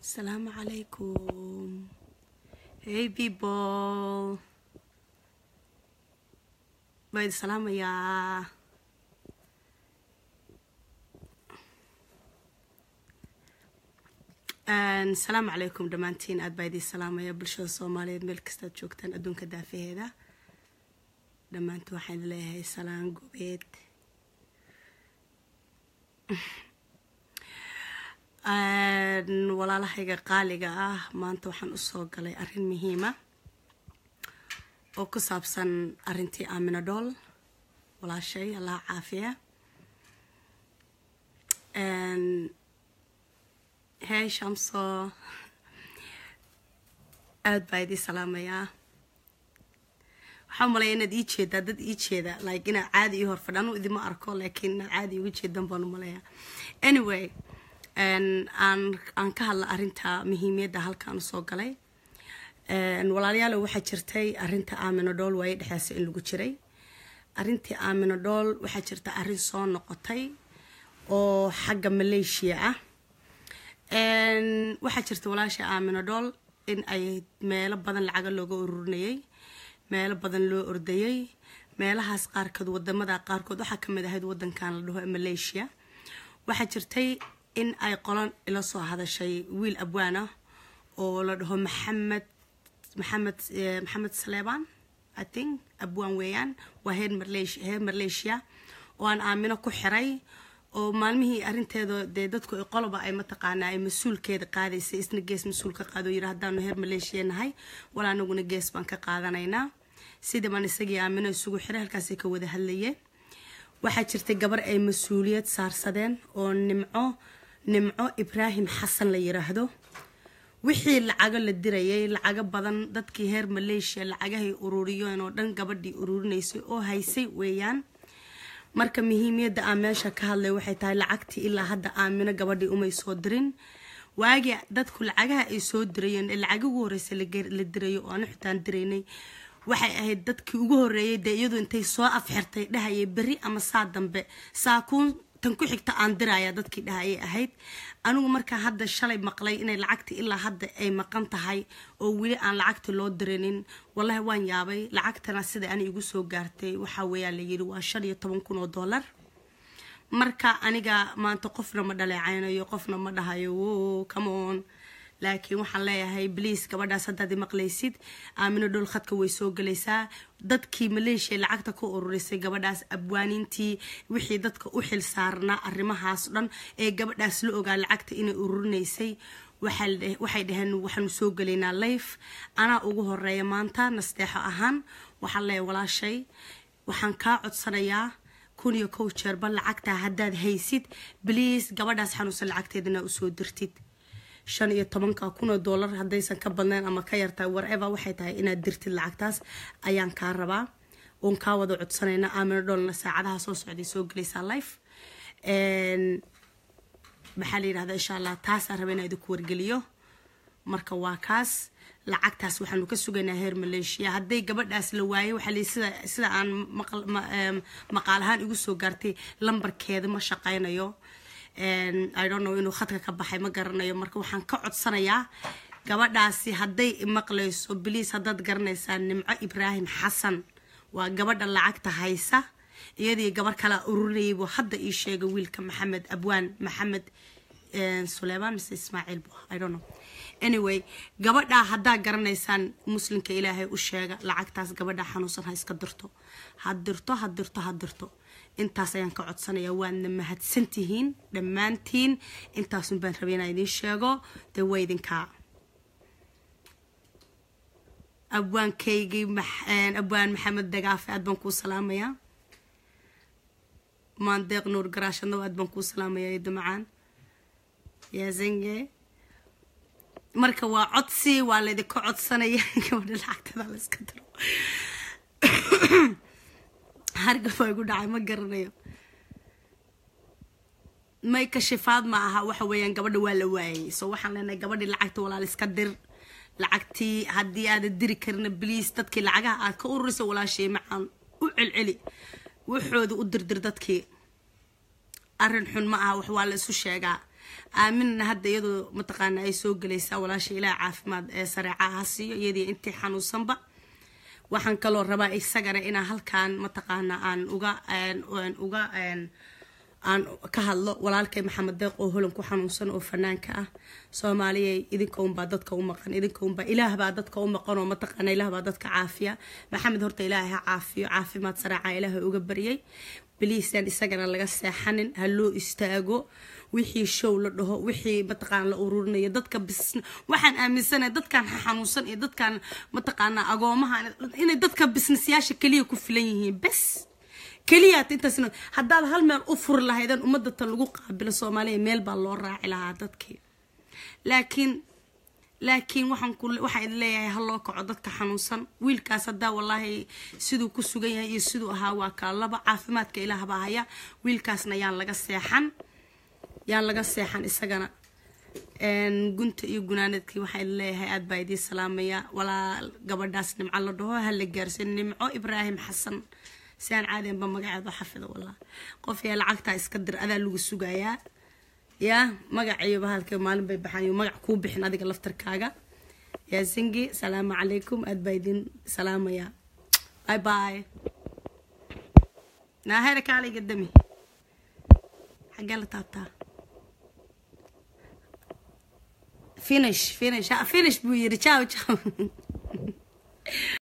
Assalamu alaikum. Hey people. Bayd salaamayaa. asalaamu calaykum dhammaantiin aad baa idiin salaamaya bulshada soomaaliyeed meel kastaad joogtaan adduunka daafaheeda dhammaantiin waxaan idin leeyahay salaan gobeed walaalahayga qaaliga ah maanta waxaan usoo galay arrin muhiima oo ku saabsan arrintii aamina dhool walaashay allaha caafiya hey shamso aada baa idii salaamayaa waxaa malaya inaad ii jeedaa dad ii jeeda like inaad caadi ii horfadha anu idima arko laakiin inaad caadi iga jeedan baan umalayaa anyway aan aan ka hadla arrinta muhiimiyadda halkaan usoo galay walaalayaalo waxaa jirtay arrinta aamino dhool waaye dhexeesa in lagu jiray arrintii aamino dhool waxaa jirta arrin soo noqotay oo xagga maleeshiya ah waxaa jirta walaasha aamino dhool in ay meelo badan lacaga looga ururinayay meelo badan loo ordayay meelahaas qaarkood wadamada qaarkood waxaa kamid ahayd wadankan la dhaho maleeshiya waxaa jirtay in ay qolan ila soo hadashay wiil abwaan ah oo la dhaho maxamed maxamed maxamed saleebaan i think abwaan weeyaan waa heer marlesh heer malaysia oo aan aamino ku xiray oo maalmihii arinteeda dee dadku qoloba ay mataqaanaa ay mas-uulkeeda qaadaysay isna gees mas-uul ka qaado yiri haddaanu heer maleeshiya nahay wala anaguna gees baan ka qaadanaynaa sidii baan isagii aamino isugu xiray halkaasay ka wada hadlayeen waxaa jirtay gabar ay mas-uuliyad saarsadeen oo nimco nimco ibraahim xasan la yiraahdo wixii lacago la dirayay lacago badan dadkii heer maleeshiya lacagahay ururiyeen oo dhan gabadhii ururinaysay oo haysay weeyaan marka muhiimiyadda aan meesha ka hadlay waxay tahay lacagtii ilaa hadda aamino gabadhii umay soo dirin waagii dadku lacagaha ay soo dirayeen ee lacag ugu horeysa la dirayo oo aanu xitaan diraynay waxay ahayd dadkii ugu horeeyay dee iyadu intay soo afxirtay dhahayay berri ama saa dambe saakuun tan ku xigta aan diraya dadkii dhahayay ahayd anigu markaa hadda shalay maqlay inay lacagtii ilaa hadda ay maqan tahay oo weli aan lacagta loo dirinin wallahi waan yaabay lacagtana sida ani igu soo gaartay waxaa weeyaa la yidhi waa shan iyo toban kun oo dollar marka aniga maanta qofna ma dhaleecaynayo qofna ma dhahayo wo cameon laakiin waxaan leeyahay bliis gabadhaas haddaad maqlaysid aamino dhol khadka way soo gelaysaa dadkii maleeshiya lacagta ka ururisay gabadhaas abwaanintii wixii dadka u xil saarnaa arrimahaas dhan ee gabadhaas la ogaa lacagta inay ururinaysay waxay dhaheen waxaanu soo gelaynaa life anaa ugu horeeya maanta nasteexo ahaan waxaan leeyahay walaashay waxaan kaa codsanayaa kun iyo kow jeerba lacagtaa haddaad haysid bliis gabadhaas xanuunsan lacagteedana usoo dirtid shan iyo tobanka kunoo dollar haddaysan ka badnayn ama ka yartahay wareva waxay tahay inaad dirtid lacagtaas ayaan kaa rabaa oon kaa wada codsanayna aamino dhoolna saacadaha soo socday soo gelaysaa life maxaa la yidhahdaa insha allah taasaan raba inaa idinku wargeliyo marka waa kaas lacagtaas waxaanu ka sugaynaa heer maleeshiya hadday gabadhaas la waayay waxaa lii sida sida aan maqaal ahaan igu soo gaartay lambarkeeda ma shaqaynayo i don't know inuu khadka ka baxay ma garanayo marka waxaan ka codsanayaa gabadhaasi hadday maqlayso bliis haddaad garanaysaa nimco ibraahim xasan waa gabadha lacagta haysa iyadii gabar kalea ururinayay buu hadda ii sheegay wiilka maxamed abwaan maxamed suleymaan mise ismaaciil bu i don't know anyway gabadhaa haddaa garanaysaan muslimka ilaahay u sheega lacagtaas gabadha xanuunsan ha iska dirto ha dirto ha dirto ha dirto intaas ayaan ka codsanayaa waadna mahadsantihiin dhammaantiin intaasun baan rabay inaan idiin sheego dee waa idinkaa abwaankaygii abwaan maxamed dagaafe aad baan kuu salaamayaa maandeeq nuur garaashadna aad baan kuu salaamayaa ido macaan yaazenge marka waa codsi waa laydinka codsanaya gabadha lacagtada la iska diro hargabaa igu dhacay ma garanayo may kashifaad ma aha waxa weeyaan gabadha waa la waayay so waxaan leenahay gabadhii lacagta walaal iska dir lacagtii haddii aadan diri karina bliis dadkii lacagaha aad ka ururisa walaashay macaan u celceli waxooda u dirdir dadkii arrin xun ma aha wax waa la isu sheegaa aaminna hadda iyadoo mataqaana ay soo gelaysaa walaasha ilaah caafimaad ee sareeca ha siiyo iyadii intii xanuunsanba waxaan kaloo rabaa isagana inaan halkaan mataqaana aan uga uga aan ka hadlo walaalkay maxamed deeq oo holan ku xanuunsan oo fanaanka ah soomaaliyay idinka unbaa dadka u maqan idinka unbaa ilaah baa dadka u maqan oo mataqaana ilaah baa dadka caafiya maxamed horta ilaahay ha caafiyo caafimaad saraaca ilaahay uga baryay biliisaan isagana laga seexanin ha loo istaago wixii show la dhaho wixii mataqaana la ururinayo dadka bis waxaan aaminsanahay dadkan xanuunsan iyo dadkan mataqaana agoomaha inay dadka bisnisyaasha keliya ku filan yihiin bes keliyaat intaasna haddaad hal meel u furi lahaydeen ummadda tan lagu qaabilo soomaaliya meel baa loo raaci lahaa dadkii laakiin laakiin waxaan ku waxaa idin leeyahay ha loo kaco dadka xanuunsan wiilkaas haddaa wallaahi siduu ku sugan yahay iyo siduu ahaa waa kaa laba caafimaadka ilaah baa haya wiilkaasna yaan laga seexan yaan laga seexan isagana gunta iyo gunaanadkii waxaa idin leeyahay aad baa idiin salaamaya walaa gabadhaas nimco la dhaho ha la gaarsin nimco ibraahim xasan si aan caadiyanba magaceeda xafida wallah qof yaa lacagtaa iska dir adaa lagu sugayaa yaa magaciiba halka maalin bay baxaan magac kuu bixin adiga laftarkaaga yaa singi salaamu calaykum aad baa idin salaamaya bye bye naahera kaalayga dami xaggee la taabtaa finish finish finish buu yiri ciao ciao